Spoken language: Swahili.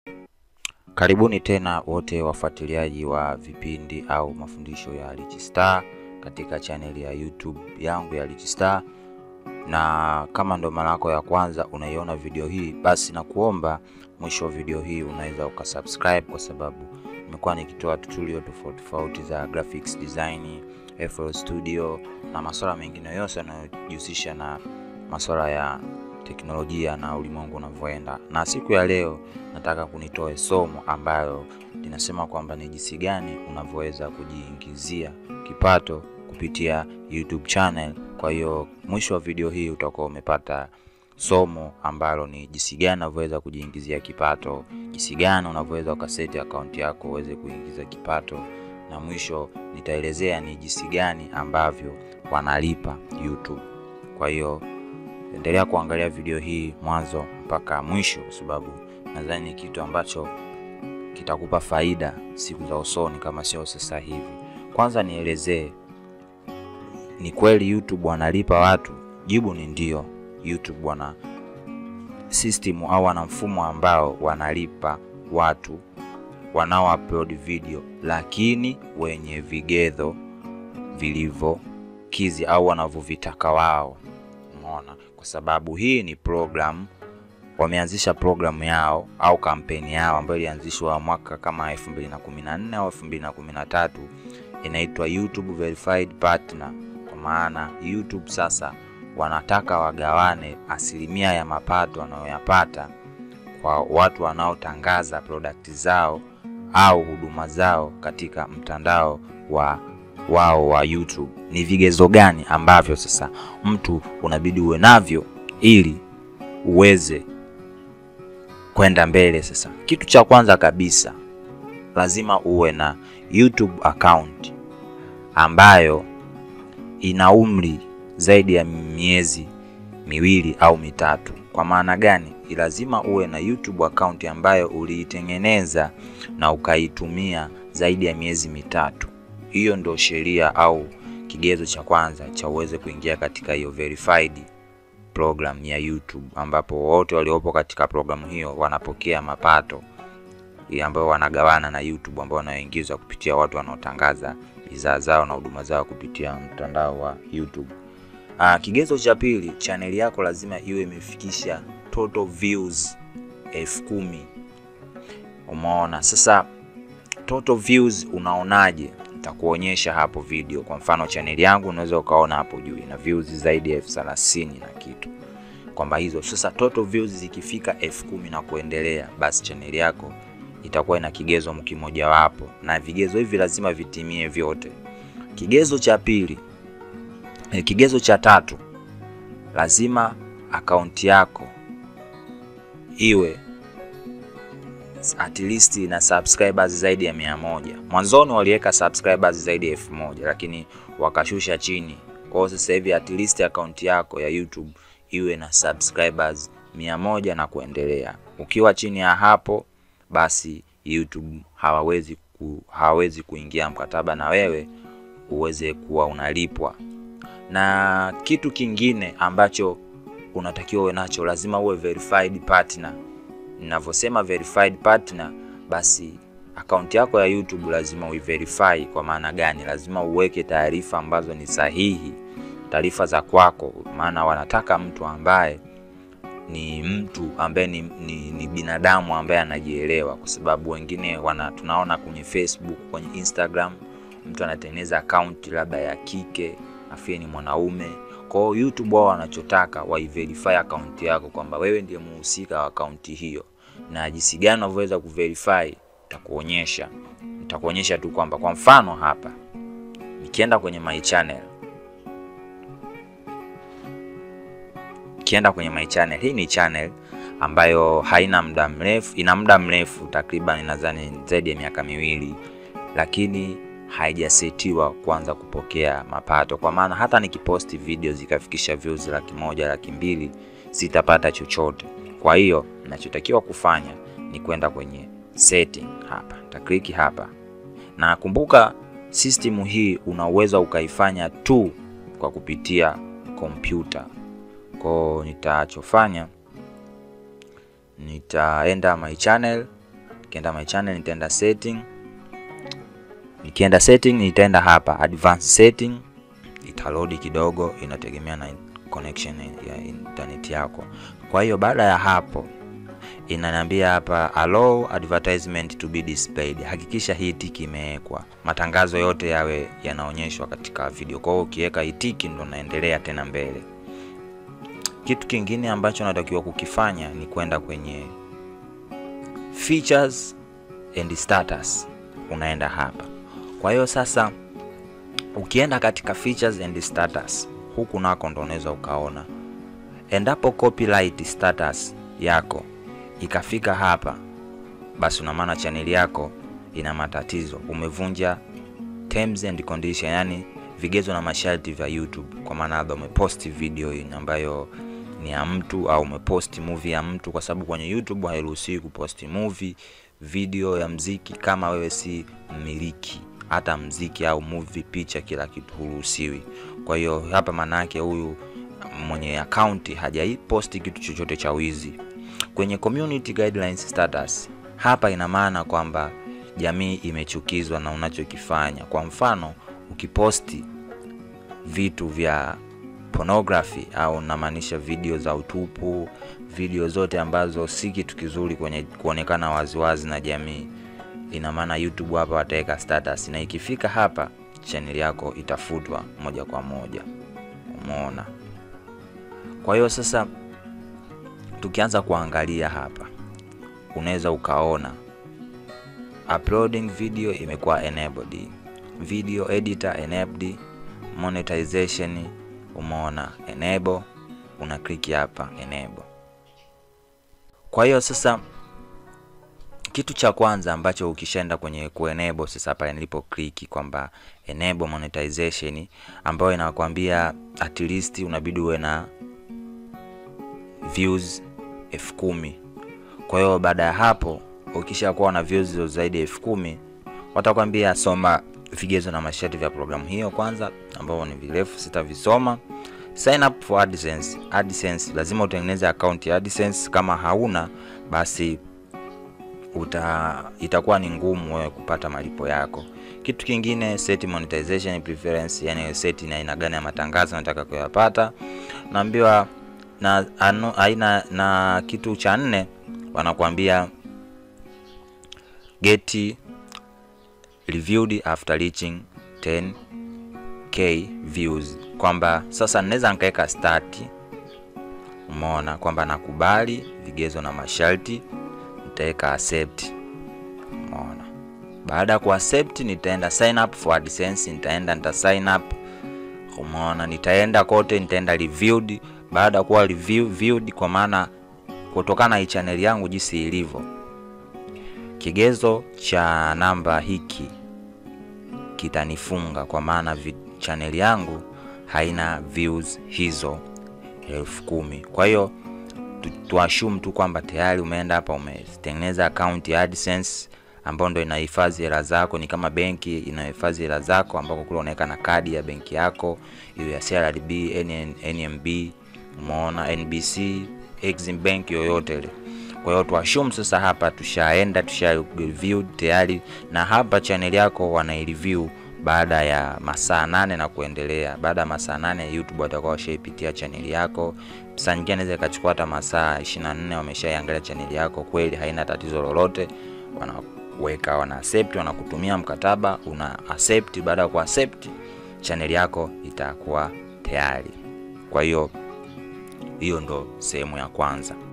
Karibuni tena wote wafuatiliaji wa vipindi au mafundisho ya Rich Star katika chaneli ya YouTube yangu ya Rich Star, na kama ndo mara yako ya kwanza unaiona video hii, basi na kuomba mwisho wa video hii unaweza ukasubscribe, kwa sababu nimekuwa nikitoa tutorial tofauti tofauti za graphics design, FL Studio na masuala mengine yote yanayojihusisha na masuala ya teknolojia na ulimwengu unavyoenda. Na siku ya leo nataka kunitoe somo ambayo linasema kwamba ni jinsi gani unavyoweza kujiingizia kipato kupitia YouTube channel. Kwa hiyo mwisho wa video hii utakuwa umepata somo ambalo ni jinsi gani unavyoweza kujiingizia kipato, jinsi gani unavyoweza ukaseti akaunti yako uweze kuingiza kipato, na mwisho nitaelezea ni jinsi gani ambavyo wanalipa YouTube. Kwa hiyo endelea kuangalia video hii mwanzo mpaka mwisho, kwa sababu nadhani ni kitu ambacho kitakupa faida siku za usoni, kama sio sasa hivi. Kwanza nielezee, ni kweli YouTube wanalipa watu? Jibu ni ndio. YouTube wana system au wana mfumo ambao wanalipa watu wanao upload video, lakini wenye vigezo vilivyokizi au wanavyovitaka wao. Umeona, kwa sababu hii ni program, wameanzisha programu yao au kampeni yao ambayo ilianzishwa mwaka kama 2014 au 2013, inaitwa YouTube Verified Partner. Kwa maana YouTube sasa wanataka wagawane asilimia ya mapato wanayoyapata kwa watu wanaotangaza product zao au huduma zao katika mtandao wa wao wa YouTube. Ni vigezo gani ambavyo sasa mtu unabidi uwe navyo ili uweze kwenda mbele? Sasa kitu cha kwanza kabisa lazima uwe na YouTube account ambayo ina umri zaidi ya miezi miwili au mitatu. Kwa maana gani? Lazima uwe na YouTube account ambayo uliitengeneza na ukaitumia zaidi ya miezi mitatu. Hiyo ndo sheria au kigezo cha kwanza cha uweze kuingia katika hiyo verified program ya YouTube, ambapo wote waliopo katika programu hiyo wanapokea mapato ambayo wanagawana na YouTube, ambao wanaingizwa kupitia watu wanaotangaza bidhaa zao na huduma zao kupitia mtandao wa YouTube. Aa, kigezo cha pili, chaneli yako lazima iwe imefikisha total views elfu kumi. Umeona sasa total views unaonaje? Nitakuonyesha hapo video. Kwa mfano chaneli yangu unaweza ukaona hapo juu ina views zaidi ya elfu thelathini na kitu, kwamba hizo sasa total views zikifika elfu kumi na kuendelea, basi chaneli yako itakuwa ina kigezo kimojawapo, na vigezo hivi lazima vitimie vyote. Kigezo cha pili, eh, kigezo cha tatu, lazima akaunti yako iwe at least na subscribers zaidi ya mia moja. Mwanzoni waliweka subscribers zaidi ya elfu moja lakini wakashusha chini. Kwa hiyo sasa hivi at least akaunti yako ya YouTube iwe na subscribers mia moja na kuendelea. Ukiwa chini ya hapo, basi YouTube hawawezi ku, hawawezi kuingia mkataba na wewe uweze kuwa unalipwa. Na kitu kingine ambacho unatakiwa uwe nacho, lazima uwe verified partner. Ninavyosema verified partner, basi akaunti yako ya YouTube lazima uiverify. Kwa maana gani? Lazima uweke taarifa ambazo ni sahihi, taarifa za kwako, maana wanataka mtu ambaye ni mtu ambaye ni, ni, ni binadamu ambaye anajielewa, kwa sababu wengine wana tunaona kwenye Facebook, kwenye Instagram mtu anatengeneza akaunti labda ya kike afie ni mwanaume kwa hiyo YouTube wao wanachotaka waiverify akaunti yako kwamba wewe ndiye muhusika wa akaunti hiyo, na jinsi gani unavyoweza kuverify nitakuonyesha. Nitakuonyesha tu kwamba kwa mfano hapa nikienda kwenye my channel, nikienda kwenye my channel, hii ni channel ambayo haina muda mrefu, ina muda mrefu takriban nadhani zaidi ya miaka miwili, lakini haijasetiwa kuanza kupokea mapato, kwa maana hata nikiposti video zikafikisha views laki moja laki mbili sitapata chochote. Kwa hiyo ninachotakiwa kufanya ni kwenda kwenye setting hapa, nitakliki hapa, na kumbuka system hii unaweza ukaifanya tu kwa kupitia kompyuta. Kwa nitachofanya nitaenda my channel nikienda my channel nitaenda setting nikienda setting nitaenda hapa advanced setting italodi kidogo inategemea na connection ya internet yako kwa hiyo baada ya hapo inaniambia hapa allow advertisement to be displayed hakikisha hii tiki imewekwa matangazo yote yawe yanaonyeshwa katika video kwa hiyo ukiweka hii tiki ndo naendelea tena mbele kitu kingine ambacho natakiwa kukifanya ni kwenda kwenye features and status unaenda hapa kwa hiyo sasa ukienda katika features and status huku nako ndo unaweza ukaona endapo copyright status yako ikafika hapa basi una maana chaneli yako ina matatizo umevunja terms and condition yani vigezo na masharti vya youtube kwa maana labda umeposti video ambayo ni ya mtu au umeposti movie ya mtu kwa sababu kwenye youtube hairuhusiwi kuposti movie video ya mziki kama wewe si mmiliki hata mziki au movie picha kila kitu huruhusiwi kwa hiyo hapa maanaake huyu mwenye akaunti hajaiposti kitu chochote cha wizi kwenye community guidelines status hapa ina maana kwamba jamii imechukizwa na unachokifanya kwa mfano ukiposti vitu vya pornography au namaanisha video za utupu video zote ambazo si kitu kizuri kwenye kuonekana waziwazi na jamii ina maana youtube hapa wataweka status na ikifika hapa chaneli yako itafutwa moja kwa moja umeona kwa hiyo sasa tukianza kuangalia hapa unaweza ukaona uploading video imekuwa enabled video editor enabled monetization umeona enable una click hapa enable kwa hiyo sasa kitu cha kwanza ambacho ukishaenda kwenye kuenable sasa pale nilipo click kwamba enable monetization ambayo inakwambia at least unabidi uwe na views elfu kumi kwa hiyo baada ya hapo ukishakuwa na views zaidi ya elfu kumi watakwambia soma vigezo na masharti vya programu hiyo kwanza ambao ni virefu sitavisoma sign up for AdSense. AdSense lazima utengeneze account ya AdSense kama hauna basi uta itakuwa ni ngumu wewe kupata malipo yako kitu kingine set monetization preference yani set ni aina gani ya matangazo nataka kuyapata naambiwa na anu, aina na kitu cha nne wanakuambia get reviewed after reaching 10k views kwamba sasa naweza nikaweka start umeona kwamba nakubali vigezo na masharti nitaweka accept umeona baada ya kuaccept nitaenda sign up for AdSense nitaenda nita sign up umeona nitaenda kote nitaenda reviewed baada ya kuwa review, viewed kwa maana kutokana na channel yangu jinsi ilivyo kigezo cha namba hiki kitanifunga kwa maana channel yangu haina views hizo elfu kumi kwa hiyo tuashum tu kwamba tayari umeenda hapa umetengeneza account ya AdSense ambayo ndo inahifadhi hela zako ni kama benki inahifadhi hela zako ambako kule unaweka na kadi ya benki yako hiyo ya CRDB, NN, NMB umeona NBC, Exim Bank yoyote ile kwa hiyo tuashum sasa hapa tushaenda tusha review tayari na hapa channel yako wanaireview baada ya masaa nane na kuendelea baada ya masaa nane youtube watakuwa washaipitia chaneli yako saa nyingine anaweza ikachukua hata masaa 24 wameshaiangalia chaneli yako kweli haina tatizo lolote wanaweka wana accept wanakutumia mkataba una accept baada ya kuaccept chaneli yako itakuwa tayari kwa hiyo hiyo ndo sehemu ya kwanza